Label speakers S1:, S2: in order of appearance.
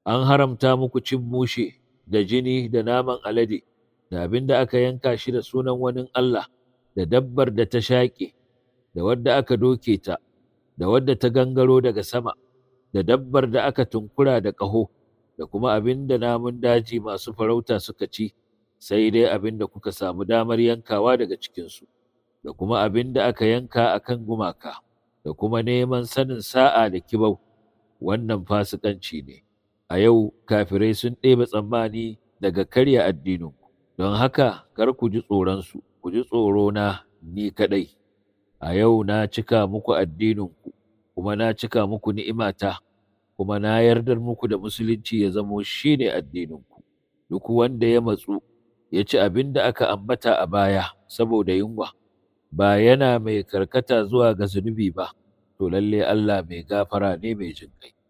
S1: an haramta muku cin mushe da jini da naman alade da abin da aka yanka shi da sunan wani Allah da dabbar da ta shaƙe da wadda aka doke ta da wadda ta gangaro daga sama da dabbar da aka tunkura da ƙaho da kuma abin da namun daji masu farauta suka ci sai dai abin da kuka samu damar yankawa daga cikinsu da kuma abin da aka yanka a kan gumaka da kuma neman sanin sa'a da kibau wannan fasikanci ne a yau kafirai sun ɗebe tsammani daga karya addininku don haka kar ku ji tsoronsu ku ji tsorona ni kaɗai a yau na cika muku addininku kuma na cika muku ni'imata kuma na yardar muku da musulunci ya zamo shi ne addininku duk wanda ya matsu ya ci abin da aka ambata a baya saboda yunwa ba yana mai karkata zuwa ga zunubi ba to lalle Allah mai gafara ne mai jinƙai